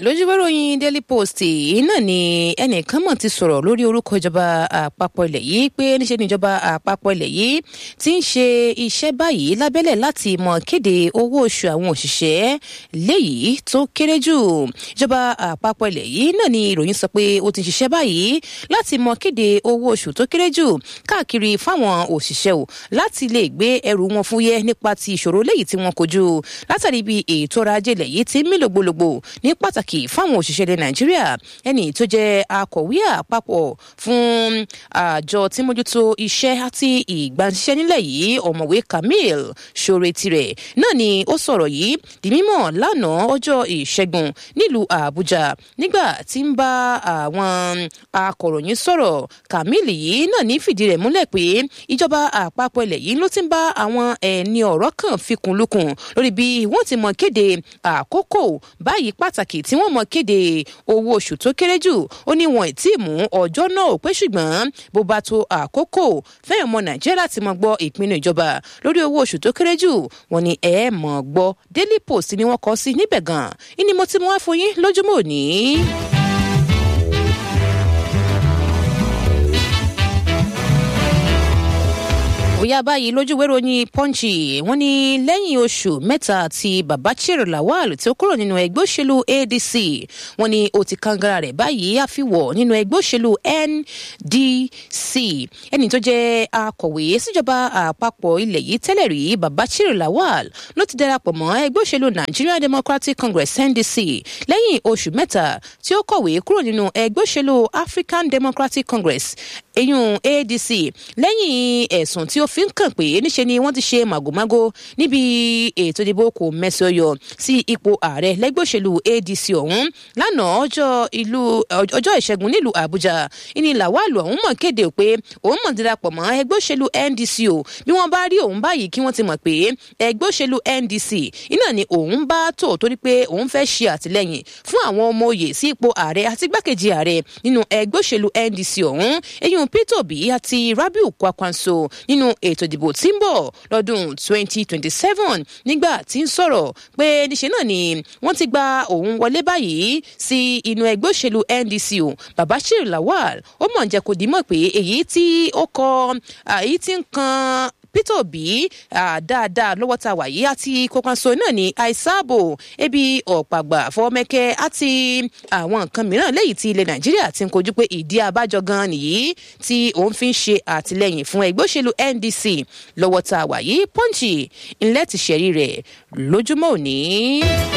lójúwéròyìn daily post iná ni ẹnìkan mọ̀ ti sọ̀rọ̀ lórí orúkọ ìjọba àpapọ̀ ilẹ̀ yìí pé níṣe ni ìjọba àpapọ̀ ilẹ̀ yìí ti ń ṣe iṣẹ́ báyìí lábẹ́lẹ̀ láti mọ̀ kéde owó oṣù àwọn òṣìṣẹ́ léyìí tó kéré jù ìjọba àpapọ̀ ilẹ̀ yìí náà ni ìròyìn sọ pé ó ti ń ṣiṣẹ́ báyìí láti mọ̀ kéde owó oṣù tó kéré jù káàkiri fáwọn òṣìṣẹ́ o láti lè gbé ẹrù wọn fúyẹ́ nípa ti ìṣòro léyìí tí wọ́n kojú látàrí bí ètò ọrọ̀ ajé ilẹ̀ yìí ti ń mí lògbòlògbò ní pàtàkì fáwọn òṣìṣẹ́ ilẹ̀ nàìjíríà ẹni tó jẹ́ akọ̀wé àpapọ̀ fún àjọ tí mójútó iṣẹ́ àti ìgbanisíṣẹ́ nílẹ̀ yìí ọ̀mọ̀wé kamil ṣoore tirẹ̀ náà ni ó sọ̀rọ̀ yìí di mímọ̀ lánàá ọjọ́ ìṣẹ́gun nílùú àbújá nígbà tí ń bá àwọn akọ̀ròyìn sọ̀rọ̀ kamil yìí náà ní fìdí rẹ̀ múlẹ̀ pé ìjọba àpapọ̀ ilẹ̀ yìí ló ti ń bá àwọn ẹni ọ̀rọ̀ kan fikùn lukùn lórí bí wọ́n ti mọ̀ kéde àkókò báyìí pàtàkì tí wọ́n mọ̀ kéde owó oṣù tó kéré jù ó ní wọn ì tí ì mú ọjọ́ náà pé ṣùgbọ́n bó bá tó àkókò fẹ́yìn ọmọ nàìjíríà láti mọ̀ gbọ́ ìpinnu ìjọba lórí owó oṣù tó kéré jù wọn ni ẹ mọ̀ gbọ́ daily post ni wọ́n kọ sí níbẹ̀ gan-an ìní mo ti mú wá fún yín lójúmọ́ òní. bóyá báyìí lójúwé ròyìn pọ́ǹchì wọn ni lẹ́yìn oṣù mẹ́ta tí babachir lawal tí ó kúrò nínú ẹgbẹ́ òṣèlú adc wọn ni ó ti kangara rẹ̀ báyìí àfiwọ̀ nínú ẹgbẹ́ òṣèlú ndc ẹni tó jẹ́ akọ̀wé síjọba àpapọ̀ ilẹ̀ yìí tẹ́lẹ̀ rí babachir lawal ló ti darapọ̀ mọ́ ẹgbẹ́ òṣèlú nigerian democratic congress ndc lẹ́yìn oṣù mẹ́ta tí ó kọ̀wé kúrò nínú ẹgbẹ́ òṣèlú african democratic congress eyín adc lẹ́yìn ẹ̀sùn tí ó fi ń kàn pé níṣe ni wọ́n ti ṣe màgòmágó níbi ètò ìdìbò kò mẹ́sàn-án yọ sí ipò ààrẹ lẹ́gbẹ́ òṣèlú adc ọ̀hún lánàá ọjọ́ ìlú ọjọ́ ìṣẹ́gun nílùú àbújá ìní làwálù ọ̀hún mọ̀ kéde pé òun mọ̀ darapọ̀ mọ́ ẹgbẹ́ òṣèlú ndc o bí wọ́n bá rí òun báyìí kí wọ́n ti mọ̀ pé ẹgbẹ́ òṣèlú ndc iná ni òun bá tó torí pé òun fẹ́ ṣe àtìlẹ́yìn fún àwọn ọmọ òye sí ipò ààrẹ àti gbákejì ààrẹ nínú ẹgbẹ́ òṣèlú ndc ọ̀hún eyín peter obi àti rabiu kwakwanso nínú ètò ìdìbò tí ń bọ̀ lọ́dún 2027 nígbà tí ń sọ̀rọ̀ pé níṣe náà ni wọ́n ti gba òun wọlé báyìí sí inú ẹgbẹ́ òṣèlú ndc o babashir lawal ó mọ̀ jẹ́ kó dìímọ̀ pé èyí tí ó kọ èyí tí ń kan peter obi dáadáa lọ́wọ́ ta wà yìí àti kókanso náà ní àìsáàbò ebi ọ̀pàgbà fọwọ́mẹ́kẹ́ àti àwọn nǹkan mìíràn lẹ́yìn tí ilẹ̀ nàìjíríà ti ń kojú pé ìdí abájọ gan nìyí tí òun fi ń ṣe àtìlẹyìn fún ẹgbẹ́ òṣèlú ndc lọ́wọ́ ta wà yìí pọ́ǹchì ńlẹ́ ti ṣẹ̀rí rẹ̀ lójúmọ́ òní.